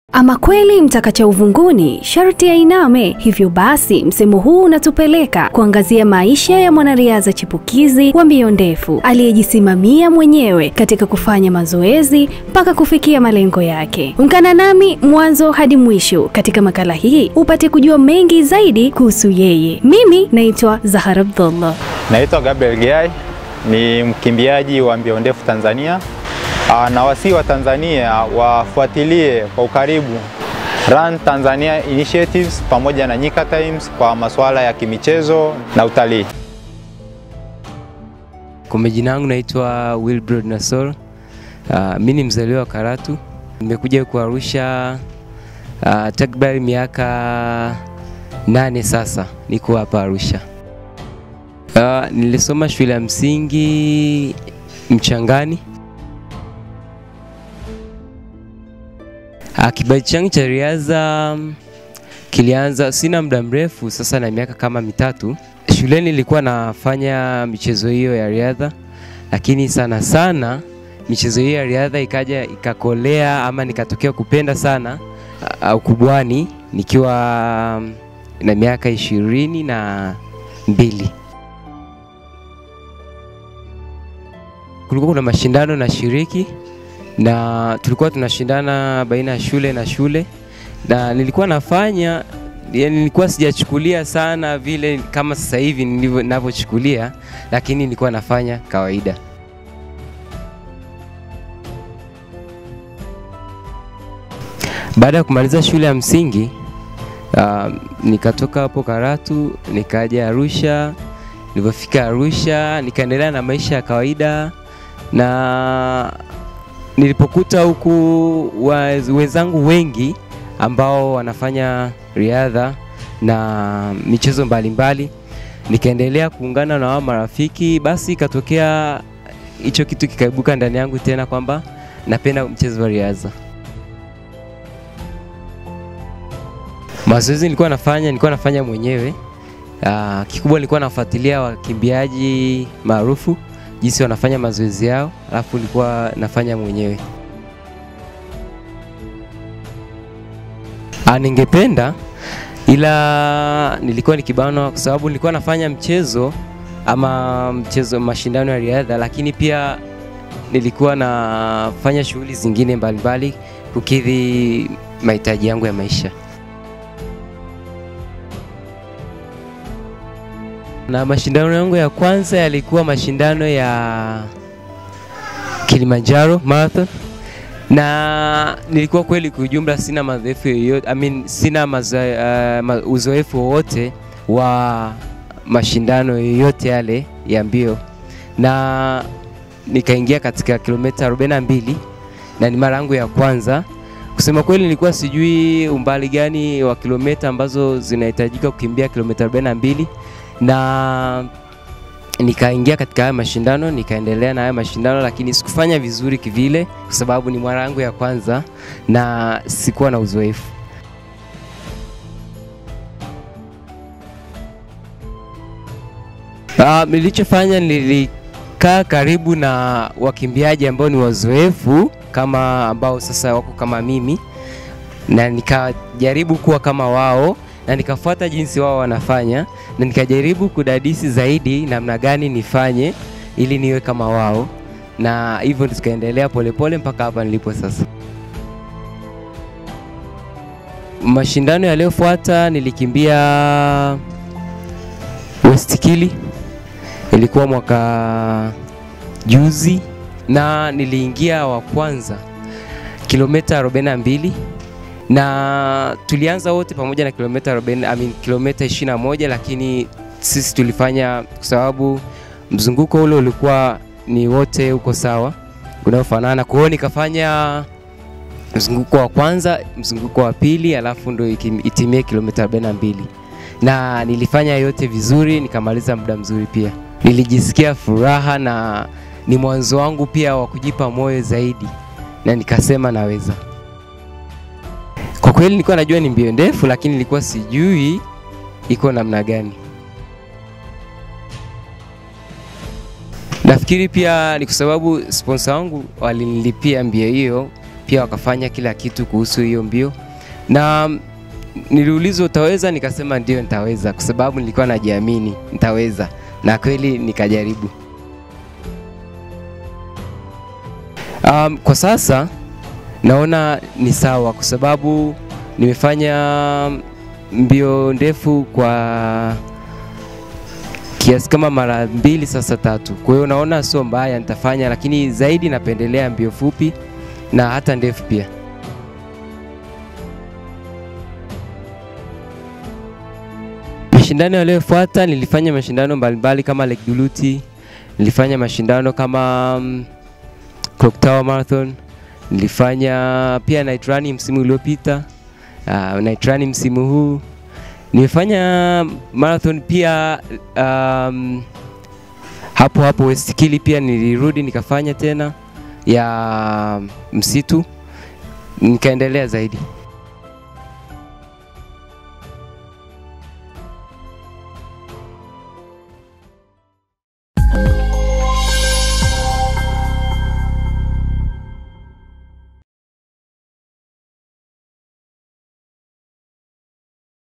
Ama kweli mtakacha uvunguni sharti ainame. Hivyo basi msemo huu unatupeleka kuangazia maisha ya mwanariadha chipukizi wa mbio ndefu aliyejisimamia mwenyewe katika kufanya mazoezi mpaka kufikia malengo yake. Ungana nami mwanzo hadi mwisho katika makala hii upate kujua mengi zaidi kuhusu yeye. Mimi naitwa Zahara Abdullah. Naitwa Gabriel Giai, ni mkimbiaji wa mbio ndefu Tanzania. Aa, na wasii wa Tanzania wafuatilie kwa ukaribu Run Tanzania Initiatives pamoja na Nyika Times kwa masuala ya kimichezo na utalii. Kwa majina yangu naitwa Wilbrod Nasor. Uh, mi ni mzaliwa wa Karatu. Nimekuja huku Arusha uh, takriban miaka nane sasa niko hapa Arusha. Uh, nilisoma shule ya msingi Mchangani. Uh, kipaji changu cha riadha kilianza, sina muda mrefu sasa, na miaka kama mitatu. Shuleni nilikuwa nafanya michezo hiyo ya riadha, lakini sana sana michezo hiyo ya riadha ikaja ikakolea, ama nikatokea kupenda sana uh, ukubwani nikiwa um, na miaka ishirini na mbili. Kulikuwa kuna mashindano na shiriki na tulikuwa tunashindana baina ya shule na shule, na nilikuwa nafanya yani, nilikuwa sijachukulia sana vile kama sasa hivi ninavyochukulia, lakini nilikuwa nafanya kawaida. Baada ya kumaliza shule ya msingi uh, nikatoka hapo Karatu nikaja Arusha. Nilipofika Arusha nikaendelea na maisha ya kawaida na nilipokuta huku wenzangu wengi ambao wanafanya riadha na michezo mbalimbali, nikaendelea kuungana na wao marafiki. Basi ikatokea hicho kitu kikaibuka ndani yangu tena kwamba napenda mchezo wa riadha. Mazoezi nilikuwa nafanya nilikuwa nafanya mwenyewe. Uh, kikubwa nilikuwa nafuatilia wakimbiaji maarufu jinsi wanafanya mazoezi yao, alafu nilikuwa nafanya mwenyewe. Ah, ningependa ila nilikuwa nikibanwa kwa sababu nilikuwa nafanya mchezo ama mchezo mashindano ya riadha, lakini pia nilikuwa nafanya shughuli zingine mbalimbali kukidhi mahitaji yangu ya maisha. Na mashindano yangu ya kwanza yalikuwa mashindano ya Kilimanjaro Marathon, na nilikuwa kweli kwa ujumla sina mazoefu yoyote, I mean, sina uh, uzoefu wowote wa mashindano yoyote yale ya mbio, na nikaingia katika kilomita 42 na ni mara yangu ya kwanza. Kusema kweli, nilikuwa sijui umbali gani wa kilomita ambazo zinahitajika kukimbia kilomita 42 na nikaingia katika haya mashindano, nikaendelea na haya mashindano, lakini sikufanya vizuri kivile, kwa sababu ni mara yangu ya kwanza na sikuwa na uzoefu. Uh, nilichofanya nilikaa karibu na wakimbiaji ambao ni wazoefu kama ambao sasa wako kama mimi, na nikajaribu kuwa kama wao na nikafuata jinsi wao wanafanya na nikajaribu kudadisi zaidi namna gani nifanye ili niwe kama wao, na hivyo tukaendelea polepole mpaka hapa nilipo sasa. Mashindano yaliyofuata nilikimbia Westkili, ilikuwa mwaka juzi, na niliingia wa kwanza kilomita 42 na tulianza wote pamoja na kilomita 40, I mean, kilomita 21, lakini sisi tulifanya kwa sababu mzunguko ule ulikuwa ni wote uko sawa unaofanana. Kwa hiyo nikafanya mzunguko wa kwanza, mzunguko wa pili, alafu ndo itimie kilomita 42, na nilifanya yote vizuri, nikamaliza muda mzuri pia. Nilijisikia furaha na ni mwanzo wangu pia wa kujipa moyo zaidi, na nikasema naweza. Kwa kweli nilikuwa najua ni mbio ndefu, lakini nilikuwa sijui iko namna gani. Nafikiri pia ni kwa sababu sponsor wangu walinilipia mbio hiyo, pia wakafanya kila kitu kuhusu hiyo mbio, na niliulizwa utaweza, nikasema ndio nitaweza, kwa sababu nilikuwa najiamini nitaweza, na kweli nikajaribu. Um, kwa sasa naona ni sawa kwa sababu nimefanya mbio ndefu kwa kiasi kama mara mbili sasa tatu. Kwa hiyo naona sio mbaya, nitafanya, lakini zaidi napendelea mbio fupi na hata ndefu pia. Mashindano yaliyofuata nilifanya mashindano mbalimbali kama Lake Duluthi, nilifanya mashindano kama um, Clock Tower Marathon, nilifanya pia night run msimu uliopita, uh, night run msimu huu nimefanya marathon pia um, hapo hapo Westkili pia nilirudi nikafanya tena ya msitu nikaendelea zaidi.